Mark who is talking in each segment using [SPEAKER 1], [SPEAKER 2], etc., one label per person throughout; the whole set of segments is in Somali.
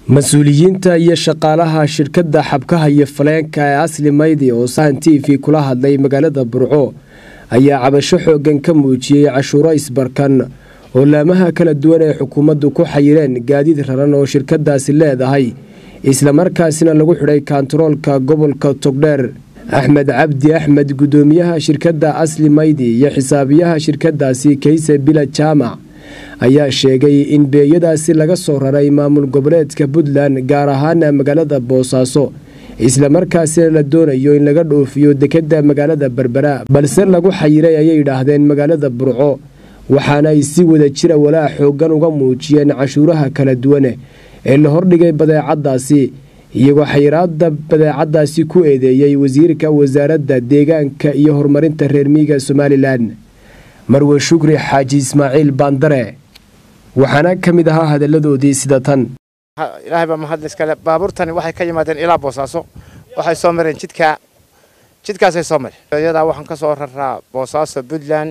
[SPEAKER 1] mas-uuliyiinta iyo shaqaalaha shirkadda xabkaha iyo faleenka ee asli maydi oo sahan t v kula hadlay magaalada burco ayaa cabasho xoogan ka muujiyey cashuuro isbarkan oo laamaha kala duwan ee xukuumaddu ku xayireen gaadiid raran oo shirkadaasi leedahay islamarkaasina lagu xidhay kaantaroolka gobolka togdheer axmed cabdi axmed guddoomiyaha shirkadda asli maydi iyo xisaabiyaha shirkadaasi kayse bila jaamac ayaa sheegay in beeyadaasi laga soo raray maamul goboleedka puntland gaar ahaana magaalada boosaaso islamarkaasina la doonayo in laga dhoofiyo dekadda magaalada berbera balse lagu xayiray ayay yidhaahdeen magaalada burco waxaana ay si wada jira walaa xoogan uga muujiyeen cashuuraha kala duwane ee la hordhigay badeecadaasi iyagoo xayiraada badeecadaasi ku eedeeyey wasiirka wasaaradda deegaanka iyo horumarinta reer miyiga somalilan marwe shukri xaaji ismaaciil baandare waxaana ka mid ahaa hadalladoodii sida tan
[SPEAKER 2] ilaahay baa mahad iskale baabuurtani waxay ka yimaadeen ilaa boosaaso waxay soo mareen jidka jidkaasay soo mareen iyadaa waxaan ka soo raraa boosaaso puntland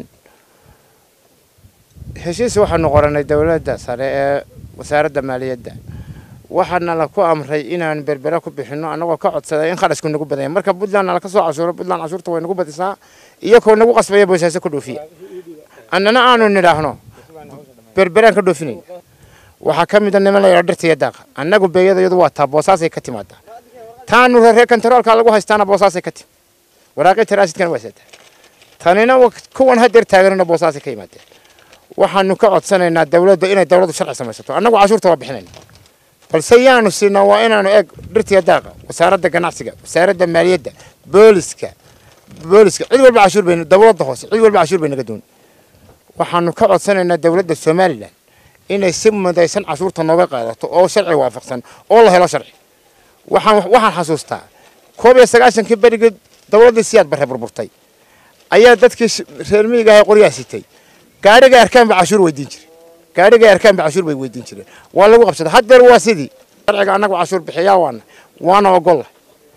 [SPEAKER 2] heshiis waxaanu qoranay dowladda sare ee wasaaradda maaliyadda waxaana la ku amray inaan berbera ku bixinno annagoo ka codsaday in kharashku nagu badanya marka puntlandna laka soo cashuuro puntland cashuurta way nagu badisaa iyakoo nagu qasbaya boosaaso ka dhoofiya annana aanu nidhaahno berberaan ka dhoofinayna waxaa ka mida niman la yidhaa dhirta iyo daaqa annagu beeyada iyadu waa taa boosaasay ka timaadaa taanu reer kantaroolka lagu haystaana boosaasay ka timi waraaqii taraasidkana waa saataa tanina kuwan hadeer taaganina boosaasay ka yimaadeen waxaanu ka codsanaynaa dowladda inay dowladdu sharci samaysato annagu cashuurta waa bixinayna balse yaanu siinaa waa inaanu eeg dhirtiya daaqa wasaaradda ganacsiga wasaaradda maaliyadda booliska booliska cid walba cashuur bay dowladda hoose cid walba cashuur bay naga doon waxaanu ka codsanaynaa dowladda somalilan inay si mudaysan cashuurta nooga qaadato oo sharci waafaqsan oo la helo sharci waxaan waxaan xasuustaa koob iyo sagaashankii berigii dowladdii siyaad barre burburtay ayaa dadkii reer miyiga ahay qoryaa sitay gaadhigay arkaan ba cashuur weydiin jiray gaadhigay arkaan ba cashuur bay weydiin jireen waa lagu qabsaday haddeer waa sidii sharciga annagu cashuur bixiyaa waana waana ogolla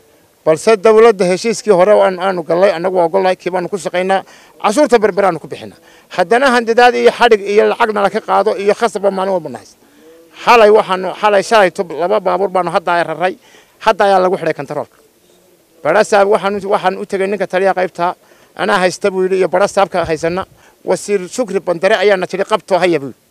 [SPEAKER 2] balse dowladda heshiiskii hore aanu gallay annagu waa ogollahay kii baanu ku shaqaynaa cashuurta berberaanu ku bixinaa haddana handidaad iyo xadhig iyo lacagna laka qaado iyo khasabba maalin walba nahays xalay waxaanu xalay shalay tub laba baabuur baanu hadda ay raray hadda ayaa lagu xidhay kantaroolka barasaab waxaan waxaan u tegay ninka taliya qaybta anaa haysta buu yidhi iyo barasaabka haysana wasiir shukri bandare ayaana tidhi qabtoo haya buu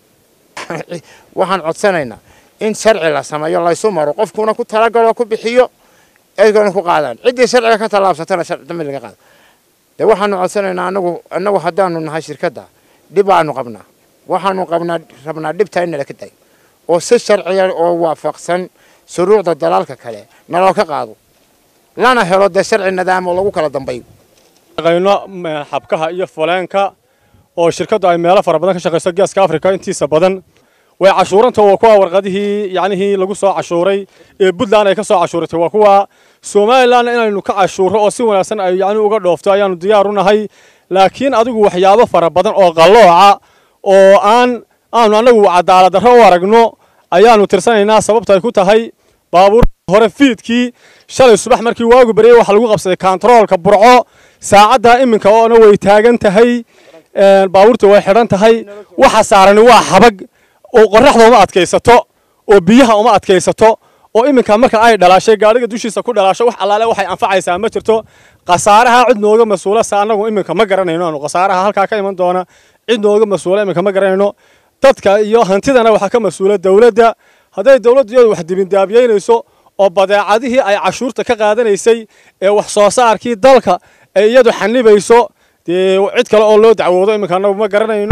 [SPEAKER 2] yidhi waxaan codsanaynaa in sharci la sameeyo laysu maro qofkuna ku talagalo ku bixiyo eygana ku qaadaan ciddii sharciga ka tallaabsatana dambi laga qaada dee waxaanu codsanaynaa anagu annagu haddaanu nahay shirkadda dhib aanu qabnaa waxaanu qabnaa rabnaa dhibtaa in nala ka dayo oo si sharciya oo waafaqsan shuruucda dalaalka kale naloo ka qaado lana helo dee sharci nidaam oo lagu kala dambayo
[SPEAKER 3] shaqayno xabkaha iyo faleenka oo shirkaddu ay meelo fara badan ka shaqayso geeska afrika intiisa badan way cashuuranta waa kuwa warqadihii yacnihii lagu soo cashuuray ee puntland ay ka soo cashuuratay waa kuwa somalilan inaynu ka cashuuro oo si wanaagsan ay yacni uga dhoofto ayaanu diyaar u nahay laakiin adigu waxyaabo fara badan oo qallooca oo aan aanu annagu cadaalad darro u aragno ayaanu tirsanaynaa sababta ay ku tahay baabuur hore fiidkii shalay subax markii waagu baryay waxaa lagu qabsaday kaantaroolka burco saacadda iminka oona way taagan tahay baabuurta way xidhan tahay waxa saarani waa xabag oo qorraxda uma adkaysato oo biyaha uma adkaysato oo iminka marka ay dhalaashay gaadhiga dushiisa ku dhalaasho wax allaale waxay anfacaysaa ma jirto khasaaraha cid nooga mas-uula sa annagu iminka ma garanayno aanu khasaaraha halkaa ka iman doona cid nooga mas-uula iminka ma garanayno dadka iyo hantidana waxaa ka mas-uula dowladda hadday dowladdu iyadu wax dibindaabiyeynayso oo badeecadihii ay cashuurta ka qaadanaysay ee wax soo saarkii dalka ay iyadu xanibayso dee cid kale oo loo dacwoodo iminka annagu ma garanayno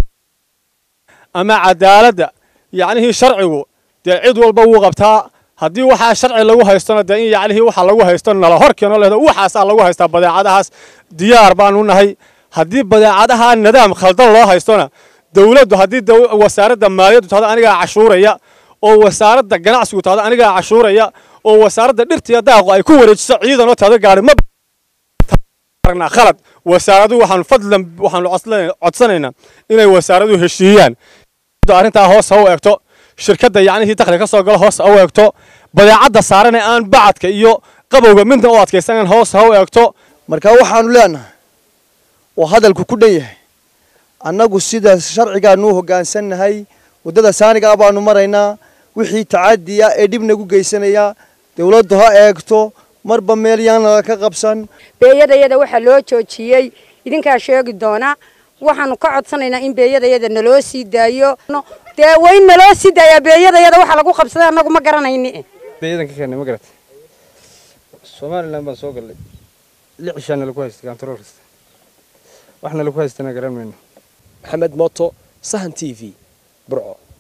[SPEAKER 3] ama cadaaladda yacnihii sharcigu dee cid walba wuu qabtaa haddii waxaa sharci lagu haystona dee in yacnihii waxa lagu haysto nala hor keeno leedo waxaasaa lagu haystaa badeecadahaas diyaar baanu nahay haddii badeecadaha nidaam khaldan loo haystona dowladdu haddii wasaaradda maaliyaddu tahdo anigaa cashuuraya oo wasaaradda ganacsigu tahdo anigaa cashuuraya oo wasaaradda dhirtiya daaqu ay ku wareejiso ciidan oo tahdo gaari ma aragnaa khalad wasaaradu waxaan fadlan waxaanu codsanaynaa inay wasaaradu heshiiyaan arrintaa hoos ha u eegto shirkadda yacnihii dakhli ka soo galo hoos ha u eegto badeecadda saaran ee aan bacadka iyo qabowga midna u adkaysanayn hoos ha u eegto
[SPEAKER 4] marka waxaanu leenahay oo hadalku ku dhan yahay annagu sida sharcigaanu u hoggaansannahay waddada saanigaa baanu maraynaa wixii tacadiya ee dhib nagu geysanaya dowladdu ha eegto marba meel yaanala ka qabsan
[SPEAKER 5] beeyadayada waxaa loo joojiyey idinkaa sheegi doona waxaanu ka codsanaynaa in beeyadayada naloo sii daayo dee waa in naloo sii daayaa beeyadayada waxa lagu qabsaday annagu ma garanayni
[SPEAKER 6] beeyadan ka keenay ma garat somalilan baan soo gallay lix cishaana lagu haystay kantarool kasta waxna lagu haystana garan mayno
[SPEAKER 1] maxamed mooto sahan t v burco